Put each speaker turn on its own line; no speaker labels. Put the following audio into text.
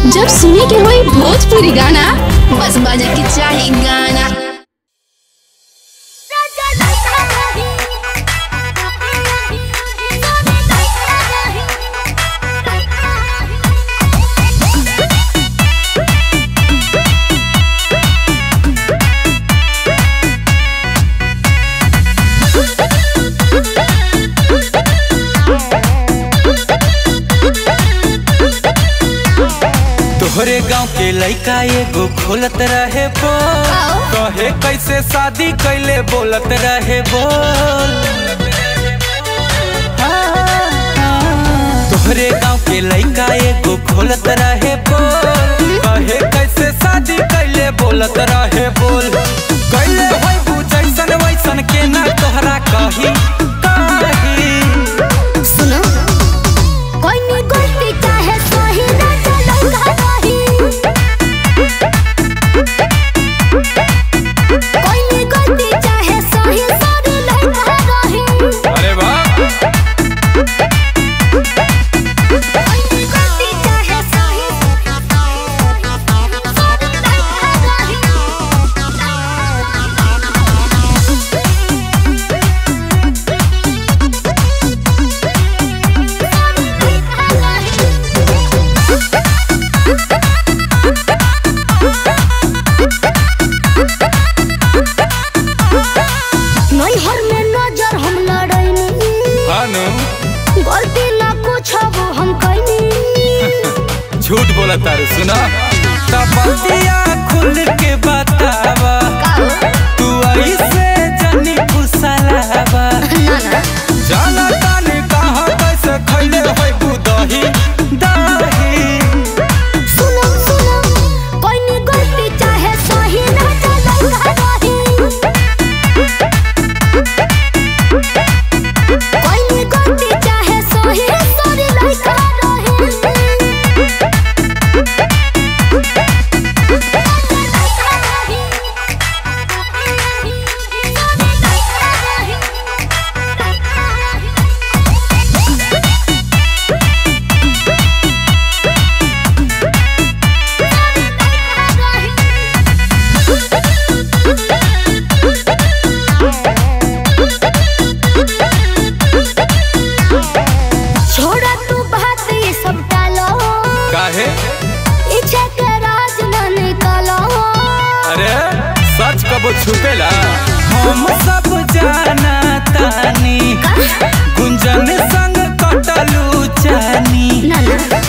जब सुने के होई भोजपुरी गाना बस बजे के चाही गाना
तोहरे गांव के लइका एगो खोलत रहे बोल कहे कैसे शादी कैले बोलत रहे बोल तोहरे गांव के लइका एगो खोलत रहे बोल कहे कैसे शादी कैले बोलत रहे बोल कैले होई बू जैसन वैसन के ना तोहरा कही कही
सुनो कोई नी गलती चाहे सही ना चलो रही कोई नी गलती चाहे सही सरी लगा रही
अरे वाह
कोई नी गलती चाहे सही सरी नैहर में नजर हम लड़ैनी
हानु
गलती ना कुछ वो हम कैनी
झूठ बोला तारे सुना तबतिया खुल के बतावा तू ऐसे जनी फुसलावा जाना ताने कहाँ कैसे खैले होई बू दही दही
सुनो सुनो कोई नी गलती चाहे सही ना चलो रही कोई नी गलती चाहे सही सरी लगा छोड़ा तू बात ये सब टालो
काहे
इच्छा के राज न निकालो
अरे सच कबो छुपेला हम सब जाना तानी गुंजन संग कटलू जानी
ना ना